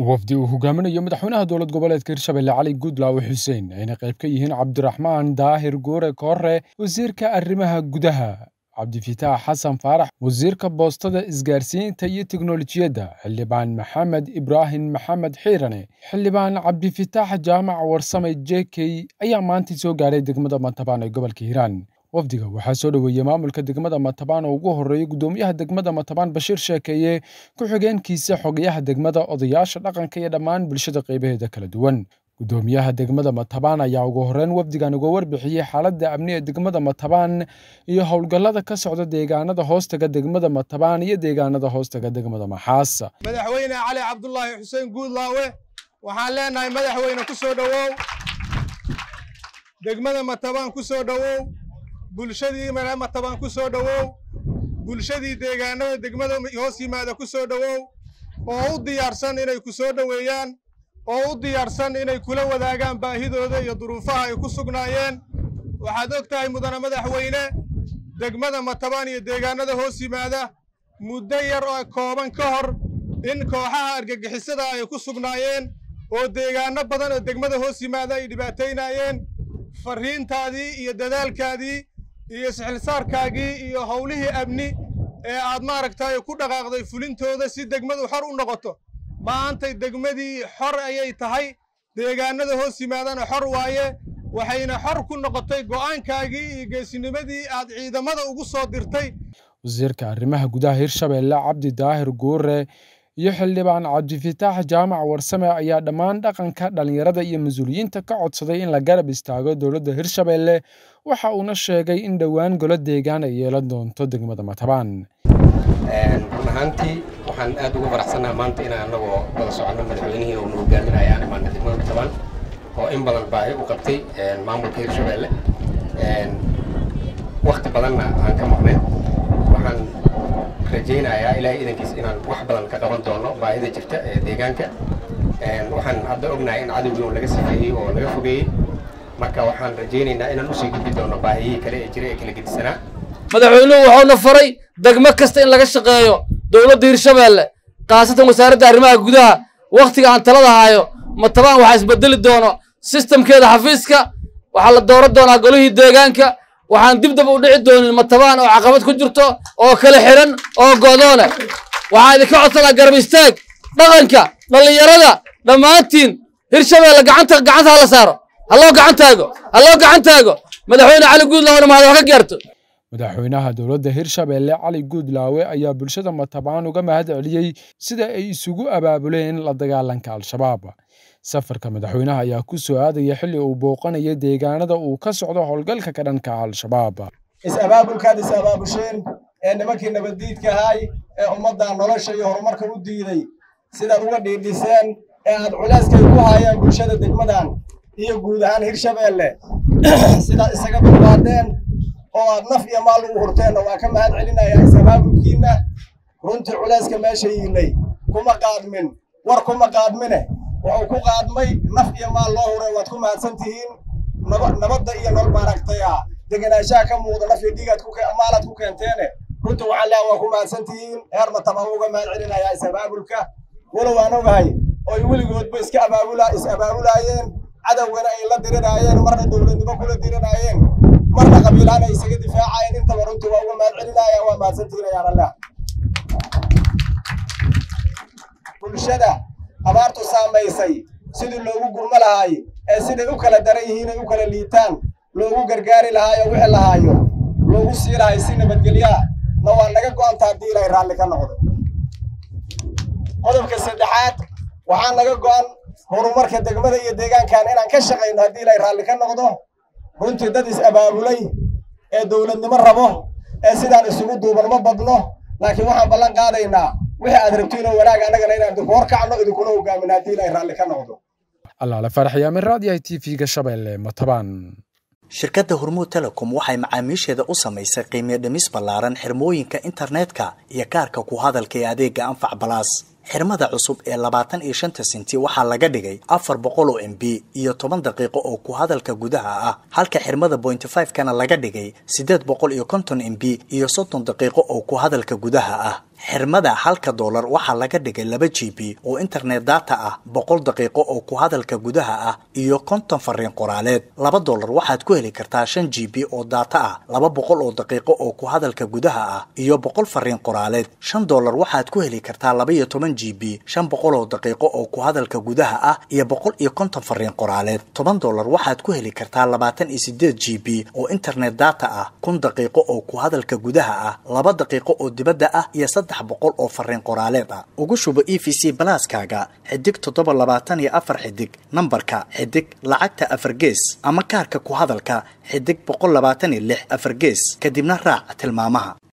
wafdi uu hogaaminayo madaxweynaha dowlad goboleedka hirshabelle cali guudlaawe xuseen ayna qayb ka yihiin cabdiraxmaan daahir goore koore wasiirka arrimaha gudaha cabdifitaax xasan faarax wasiirka boostada isgaarsiinta iyo teknolojiyadda xildhibaan maxamed ibraahim maxamed xiirane xildhibaan cabdifitaax jaamac warsame jekey ayaa maantii soo gaadhay degmada matabaan ee gobolka hiiraan wafdiga waxaa soo dhoweeyey maamulka degmada matabaan oo ugu horreeyey guddoomiyaha degmada matabaan bashiir sheekeeye ku-xigeenkiisa xogayaha degmada odayaasha dhaqanka iyo dhammaan bulshada qaybaheeda kala duwan guddoomiyaha degmada matabaan ayaa ugu horreyn wafdigan uga warbixiyey xaaladda amni ee degmada matabaan iyo howlgallada ka socda deegaanada hoostaga degmada matabaan iyo deegaanada hoostaga degmada maxaas madaxweyne cali cabdulaahi xuseen guudlaawe waxaan leenahay madaxweyne ku soo dhowow degmada matabaan ku soo dhowow bulshadii matabaan ku soo dhowow bulshadii deegaanada degmada hoos yimaada ku soo dhowow oo u diyaarsan inay ku soo dhoweeyaan oo u diyaarsan inay kula wadaagaan baahidooda iyo duruufaha ay ku sugnaayeen waxaad og tahay mudane madaxweyne degmada matabaan iyo deegaanada hoos yimaada muddo yar oo kooban ka hor in kooxaha argagixisada ay ku sugnaayeen oo deegaano badan oo degmada hoos yimaada ay dhibaataynaayeen farriintaadii iyo dadaalkaadii iyo sixilsaarkaagii iyo howlihii amni ee aad maaragtay ku dhaqaaqday fulintooda si degmadu xor u noqoto maantay degmadii xor ayay tahay deegaanada hoos yimaadana xor waaye waxayna xor ku noqotay go'aankaagii iyo geesinimadii aad ciidamada ugu soo dirtay wasiirka arrimaha gudaha hirshabelle cabdi daahir guure iyo xildhibaan cabdifitaax jaamac warsame ayaa dhammaan dhaqanka dhallinyarada iyo mas-uuliyiinta ka codsaday in la garab istaago dowladda hirshabelle waxa uuna sheegay in dhowaan golo deegaan ay yeelan doonto degmada matabaan run ahaantii waxaan aad ugu faraxsannaha maanta inaan anagoo wada soconno madaxweynihii uuna hogaaminaya aan imaana degmada matabaan oo in badan baahi u qabtay maamulka hirshabelle wakti badanna aan ka maqnayn waxaan rajaynayaa ilaahay idankiis inaan wax badan ka qaban doono baahida jirta ee deegaanka waxaan hadda ognahay in cadowgii un laga safeeyey oo laga fogeeyey marka waxaan rajaynaynaa inaan usii gudbi doono baahiyihii kale ee jira ee kala gedisanaa madaxweynuhu wuxuuna faray degmo kasta in laga shaqeeyo dowladda hirshabelle khaasatan wasaaradda arrimaha gudaha wakhtiga aan talada haayo matabaan waxaa isbedeli doono sistamkeeda xafiiska waxaa la dooran doonaa golihii deegaanka waxaan dib daba u dhici doonin matabaan oo caqabad ku jirto oo kala xiran oo go'doone waxaa idinka codsanaa garab istaag dhaqanka dhallinyarada dhammaantiin hirshabelle gacanta gacanta hala saaro halloo gacan taago halloo gacan taago madaxweyne cali guudlaawena mahad wax ka gaarto madaxweynaha dowladda hirshabelle cali guudlaawe ayaa bulshada matabaan uga mahad celiyey sida ay isugu abaabuleen la dagaalanka al-shabaab safarka madaxweynaha ayaa ku soo aadaya xilli uu booqanaya deegaanada uu ka socdo howlgalka ka dhanka al-shabaab is-abaabulkaad is-abaabusheen ee nimankii nabaddiidka ahay ee ummaddan nolosha iyo horumarka u diiday sidaad uga dhiidhiseen ee aad culeyskay ku haayeen bulshada degmadan iyo guud ahaan hirshabelle sidaad isaga dulqaadeen oo aad naf iyo maal ugu hurteenna waa ka mahad celinayaa is-abaabulkiinna runtii culeyska meesha yiilay kuma qaadmin war kuma qaadmine wuxuu ku qaadmay naf iyo maal loo huray waad ku mahadsan tihiin nabadda iyo nol maaragtaya degenaanshaha ka muuqda naf iyo dhiigaad maalaad ku keenteene runtii waxaan leeha waa ku mahadsan tihiin heer matabaan uga mahad celinayaa is-abaabulka walow aan ogahay oy weligoodba iska abaabula is-abaabulaayeen cadowgana ay la dirinaayeen marna dowladnimo kula dirinaayeen marna qabiilaan ay isaga difaacayeen intaba runtii waa uga mahad celinaya waa mahadsan tihiin ayaan allah bulshada abaartu saamaysay sidii loogu gurmo lahaay ee siday u kala daran yihiin ay u kala liitaan loogu gargaari lahaayo wixii lahaayo loogu sii lahay si nabadgelyaa na waa naga go'anta haddii ilaahay raalli ka noqdo qodobka saddexaad waxaa naga go'an horumarka degmada iyo deegaankan inaan ka shaqayno haddii ilaahay raalli ka noqdo runtii dad is-abaabulay ee dowladnimo rabo ee sidaan isugu duuban ma badno laakiin waxaan ballan qaadaynaa wixii aad rabtiinoo wanaag annagana inaan idinku horkacno idinkuna hogaamin haddii ilaahay raalli ka noqdo allaale faraxyaamin raadiyaha t v-ga shabeelle matabaan shirkadda hormuud telecom waxay macaamiisheeda u samaysay qiimiyo dhimis ballaaran xirmooyinka internetka iyo kaarka ku hadalka ee adeega anfac balaas xirmada cusub ee labaatan iyo shanta senti waxaa laga dhigay afar boqol oo m b iyo toban daqiiqo oo ku hadalka gudaha ah halka xirmada bointy five kana laga dhigay siddeed boqol iyo konton m b iyo soddon daqiiqo oo ku hadalka gudaha ah xirmada halka doolar waxaa laga dhigay laba g b oo internet data ah boqol daqiiqo oo ku hadalka gudaha ah iyo konton fariin qoraaleed laba doolar waxaad ku heli kartaa shan g b oo data ah laba boqol oo daqiiqo oo ku hadalka gudaha ah iyo boqol fariin qoraaleed shan doolar waxaad ku heli kartaa laba iyo toban g b shan boqol oo daqiiqo oo ku hadalka gudaha ah iyo boqol iyo konton fariin qoraaleed toban doolar waxaad ku heli kartaa labaatan iyo sideed g b oo internet data ah kun daqiiqo oo ku hadalka gudaha ah laba daqiiqo oo dibadda ah iyo saddex boqol oo fariin qoraaleed ah ugu shubo e v c balaaskaaga xidig toddoba labaatan iyo afar xidig nambarka xidig lacagta afar gees ama kaarka ku hadalka xidig boqol labaatan iyo lix afar gees kadibna raac tilmaamaha